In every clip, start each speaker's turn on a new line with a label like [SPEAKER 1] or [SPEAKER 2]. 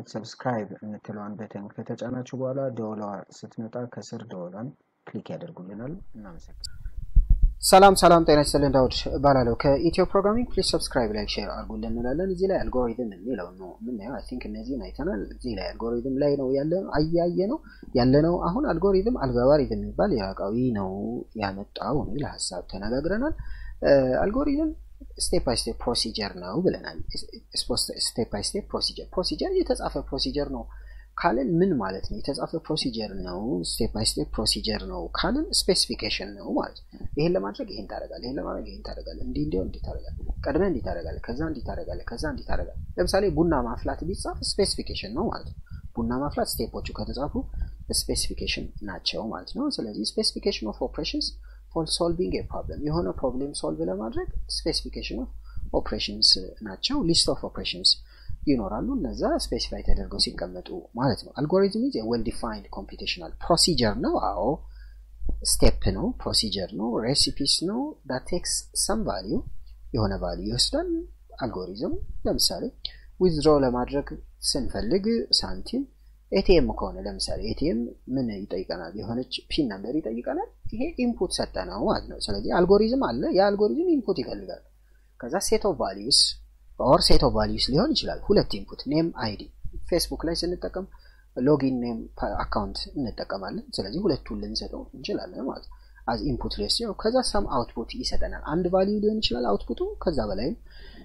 [SPEAKER 1] በማየት ሰብስክራይብ የምትለዋን በተን ከተጫናችሁ በኋላ ደወሏ ስትመጣ ከስር ደወሏን ክሊክ ያደርጉልናል። እናመሰግናለን። ሰላም ሰላም፣ ጤና ይስጥልን። ዳውድ እባላለሁ ከኢትዮ ፕሮግራሚንግ። ፕሊዝ ሰብስክራይብ፣ ላይክ፣ ሼር አድርጉልን እንላለን። እዚህ ላይ አልጎሪዝም የሚለው ነው የምናየው። አይ ቲንክ እነዚህን አይተናል። እዚህ ላይ አልጎሪዝም ላይ ነው ያለ አያየ ነው ያለ ነው። አሁን አልጎሪዝም አልጋባሪዝም የሚባል ኢራቃዊ ነው ያመጣው የሚል ሀሳብ ተነጋግረናል። አልጎሪዝም ስቴፕ ባይ ስቴፕ ፕሮሲጀር ነው ብለናል። ስቴፕ ባይ ስቴፕ ፕሮሲጀር ፕሮሲጀር የተጻፈ ፕሮሲጀር ነው ካልን ምን ማለት ነው? የተጻፈ ፕሮሲጀር ነው፣ ስቴፕ ባይ ስቴፕ ፕሮሲጀር ነው ካልን ስፔሲፊኬሽን ነው ማለት ነው። ይሄን ለማድረግ ይሄን ታደርጋለህ፣ ይሄን ለማድረግ ይሄን ታደርጋለህ፣ እንዲህ እንዲሁ እንዲህ ታደርጋለህ፣ ቀድመህ እንዲህ ታደርጋለህ፣ ከዛ እንዲህ ታደርጋለህ፣ ከዛ እንዲህ ታደርጋለህ። ለምሳሌ ቡና ማፍላት ቢጻፍ ስፔሲፊኬሽን ነው ማለት ነው። ቡና ማፍላት ስቴፖቹ ከተጻፉ ስፔሲፊኬሽን ናቸው ማለት ነው። ስለዚህ ስፔሲፊኬሽን ኦፍ ኦፕሬሽንስ ፎር ሶልቪንግ ፕሮብለም የሆነ ፕሮብሌም ሶልቭ ለማድረግ ስፔሲፊኬሽን ኦፍ ኦፕሬሽንስ ናቸው። ሊስት ኦፍ ኦፕሬሽንስ ይኖራሉ። እነዛ ስፔሲፋይ ተደርገው ሲቀመጡ ማለት ነው። አልጎሪዝም ኢዝ ዌል ዲፋይንድ ኮምፒቴሽናል ፕሮሲጀር ነው። አዎ ስቴፕ ነው፣ ፕሮሲጀር ነው፣ ሬሲፒስ ነው። ዳት ቴክስ ሰም ቫሊዩ የሆነ ቫሊዩ ይወስዳል። አልጎሪዝም ለምሳሌ ዊዝድሮ ለማድረግ ስንፈልግ ሳንቲም ኤቲኤም ከሆነ ለምሳሌ ኤቲኤም ምን ይጠይቀናል? የሆነች ፒን ነምበር ይጠይቀናል። ይሄ ኢንፑት ሰጠ ነው ማለት ነው። ስለዚህ አልጎሪዝም አለ። የአልጎሪዝም ኢንፑት ይፈልጋል። ከዛ ሴት ኦፍ ቫሊዩስ ኦር ሴት ኦፍ ቫሊዩስ ሊሆን ይችላል። ሁለት ኢንፑት ኔም አይዲ። ፌስቡክ ላይ ስንጠቀም ሎጊን ኔም አካውንት እንጠቀማለን። ስለዚህ ሁለቱን ልንሰጠው እንችላለን ማለት ነው። አዝ ኢንፑት ሌስ ነው። ከዛ ሳም አውትፑት ይሰጠናል። አንድ ቫሊዩ ሊሆን ይችላል አውትፑቱ፣ ከዛ በላይም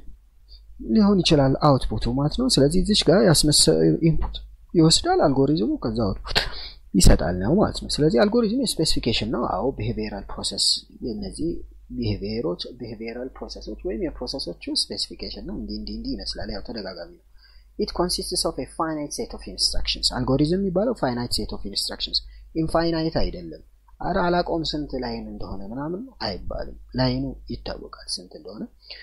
[SPEAKER 1] ሊሆን ይችላል አውትፑቱ ማለት ነው። ስለዚህ እዚች ጋር ያስመሰ ኢንፑት ይወስዳል አልጎሪዝሙ፣ ከዛ አውትፑት ይሰጣል ነው ማለት ነው። ስለዚህ አልጎሪዝም የስፔሲፊኬሽን ነው። አዎ ቢሄቪየራል ፕሮሰስ እነዚህ ቢሄቪየሮች ቢሄቪየራል ፕሮሰሶች ወይም የፕሮሰሶቹ ስፔሲፊኬሽን ነው። እንዲህ እንዲህ እንዲህ ይመስላል። ያው ተደጋጋሚ ነው። ኢት ኮንሲስትስ ኦፍ ፋይናይት ሴት ኦፍ ኢንስትራክሽንስ። አልጎሪዝም የሚባለው ፋይናይት ሴት ኦፍ ኢንስትራክሽንስ ኢንፋይናይት አይደለም። አረ አላቆም ስንት ላይን እንደሆነ ምናምን አይባልም። ላይኑ ይታወቃል ስንት እንደሆነ።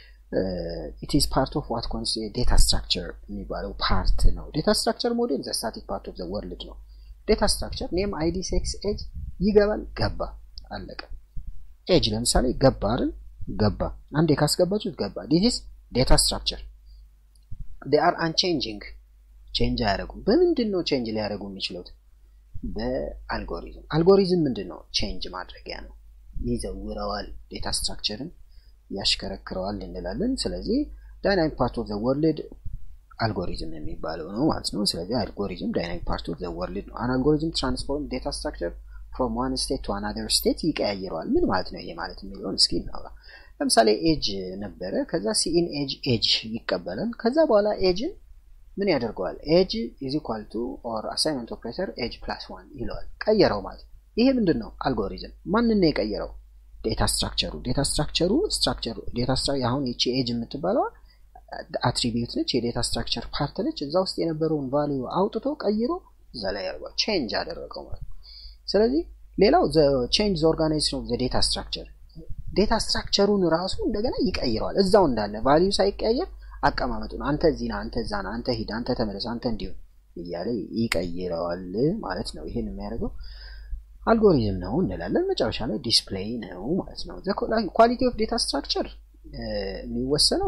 [SPEAKER 1] ኢት ኢዝ ፓርት ኦፍ ዋት ኮንስ ዴታ ስትራክቸር የሚባለው ፓርት ነው። ዴታ ስትራክቸር ሞዴል ዘ ስታቲክ ፓርት ኦፍ ዘ ወርልድ ነው። ዴታ ስትራክቸር ኔም አይዲ ሴክስ ኤጅ ይገባል፣ ገባ፣ አለቀ። ኤጅ ለምሳሌ ገባ አይደል? ገባ አንዴ ካስገባችሁት ገባ። ዲስ ዴታ ስትራክቸር ዴይ አር አንቼንጂንግ ቼንጅ አያደርጉም። በምንድን ነው ቼንጅ ሊያደርጉ የሚችሉት? በአልጎሪዝም። አልጎሪዝም ምንድን ነው? ቼንጅ ማድረጊያ ነው። ይዘውረዋል፣ ዴታ ስትራክቸርን ያሽከረክረዋል እንላለን። ስለዚህ ዳይናሚክ ፓርት ኦፍ ዘ ወርልድ አልጎሪዝም የሚባለው ነው ማለት ነው። ስለዚህ አልጎሪዝም ዳይናሚክ ፓርት ኦፍ ዘ ወርልድ ነው። አን አልጎሪዝም ትራንስፎርም ዴታ ስትራክቸር ፍሮም ዋን ስቴት ቱ አናዘር ስቴት ይቀያይረዋል። ምን ማለት ነው ይሄ ማለት የሚለውን እስኪ እናውራ። ለምሳሌ ኤጅ ነበረ። ከዛ ሲኢን ኤጅ ኤጅ ይቀበላል። ከዛ በኋላ ኤጅን ምን ያደርገዋል? ኤጅ ኢዝ ኢኳል ቱ ኦር አሳይመንት ኦፕሬተር ኤጅ ፕላስ ዋን ይለዋል። ቀየረው ማለት ነው። ይሄ ምንድን ነው? አልጎሪዝም። ማንን ነው የቀየረው? ዴታ ስትራክቸሩ። ዴታ ስትራክቸሩ ስትራክቸሩ ዴታ ስትራክቸር አሁን ይቺ ኤጅ የምትባለዋ አትሪቢዩት ነች፣ የዴታ ስትራክቸር ፓርት ነች። እዛ ውስጥ የነበረውን ቫሊዩ አውጥቶ ቀይሮ እዛ ላይ ያደርገዋል። ቼንጅ አደረገው ማለት ነው። ስለዚህ ሌላው ቼንጅ ኦርጋናይዜሽን ኦፍ ዴታ ስትራክቸር ዴታ ስትራክቸሩን ራሱ እንደገና ይቀይረዋል። እዛው እንዳለ ቫሊዩ ሳይቀየር አቀማመጡን አንተ እዚህ ና፣ አንተ እዛ ና፣ አንተ ሂድ፣ አንተ ተመለስ፣ አንተ እንዲሁን እያለ ይቀይረዋል ማለት ነው። ይህን የሚያደርገው አልጎሪዝም ነው እንላለን። መጨረሻ ላይ ዲስፕሌይ ነው ማለት ነው። ኳሊቲ ኦፍ ዴታ ስትራክቸር የሚወሰነው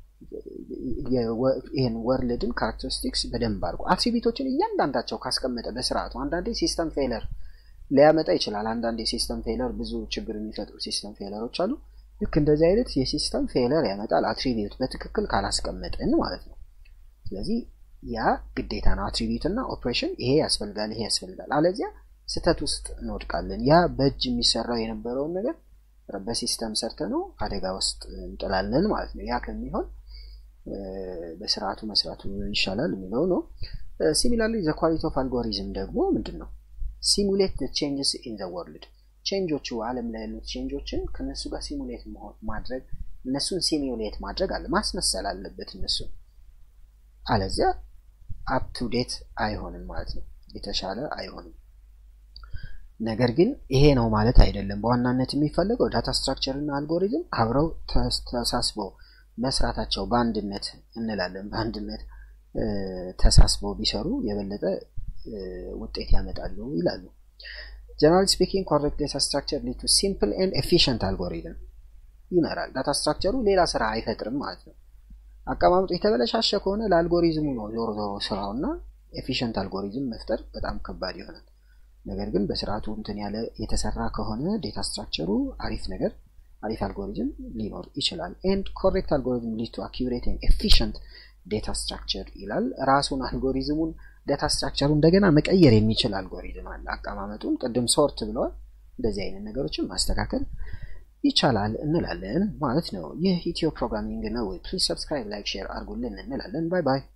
[SPEAKER 1] ይህን ወርልድን ካራክተሪስቲክስ በደንብ አድርጎ አትሪቢቶችን እያንዳንዳቸው ካስቀመጠ በስርዓቱ አንዳንዴ ሲስተም ፌለር ሊያመጣ ይችላል። አንዳንድ የሲስተም ፌለር ብዙ ችግር የሚፈጥሩ ሲስተም ፌለሮች አሉ። ልክ እንደዚህ አይነት የሲስተም ፌለር ያመጣል አትሪቢዩት በትክክል ካላስቀመጥን ማለት ነው። ስለዚህ ያ ግዴታ ነው። አትሪቢዩት እና ኦፕሬሽን ይሄ ያስፈልጋል፣ ይሄ ያስፈልጋል። አለዚያ ስህተት ውስጥ እንወድቃለን። ያ በእጅ የሚሰራው የነበረውን ነገር በሲስተም ሰርተ ነው አደጋ ውስጥ እንጥላለን ማለት ነው። ያ ከሚሆን በስርዓቱ መስራቱ ይሻላል የሚለው ነው። ሲሚላርሊ ዘ ኳሊቲ ኦፍ አልጎሪዝም ደግሞ ምንድን ነው? ሲሙሌት ቼንጅስ ኢን ዘ ወርልድ ቼንጆቹ ዓለም ላይ ያሉት ቼንጆችን ከነሱ ጋር ሲሙሌት ማድረግ እነሱን ሲሙሌት ማድረግ አለ ማስመሰል አለበት እነሱን አለዚያ አፕ ቱ ዴት አይሆንም ማለት ነው የተሻለ አይሆንም ነገር ግን ይሄ ነው ማለት አይደለም በዋናነት የሚፈለገው ዳታ ስትራክቸር እና አልጎሪዝም አብረው ተሳስበው መስራታቸው በአንድነት እንላለን በአንድነት ተሳስበው ቢሰሩ የበለጠ ውጤት ያመጣሉ ይላሉ። ጀነራል ስፒኪንግ ኮሬክት ዴታ ስትራክቸር ሊድ ቱ ሲምፕል ኤንድ ኤፊሽንት አልጎሪዝም ይመራል። ዳታ ስትራክቸሩ ሌላ ስራ አይፈጥርም ማለት ነው። አቀማመጡ የተበለሻሸ ከሆነ ለአልጎሪዝሙ ነው ዞሮ ዞሮ ስራው እና ኤፊሽንት አልጎሪዝም መፍጠር በጣም ከባድ ይሆናል። ነገር ግን በስርዓቱ እንትን ያለ የተሰራ ከሆነ ዴታ ስትራክቸሩ አሪፍ ነገር አሪፍ አልጎሪዝም ሊኖር ይችላል። ኤንድ ኮሬክት አልጎሪዝም ሊድ ቱ አኪሬት ኤፊሽንት ዴታ ስትራክቸር ይላል። ራሱን አልጎሪዝሙን ዳታ ስትራክቸሩ እንደገና መቀየር የሚችል አልጎሪዝም አለ። አቀማመጡን ቅድም ሶርት ብለዋል። እንደዚህ አይነት ነገሮችን ማስተካከል ይቻላል እንላለን ማለት ነው። ይህ ኢትዮ ፕሮግራሚንግ ነው። ፕሊዝ ሰብስክራይብ፣ ላይክ፣ ሼር አድርጉልን እንላለን። ባይ ባይ።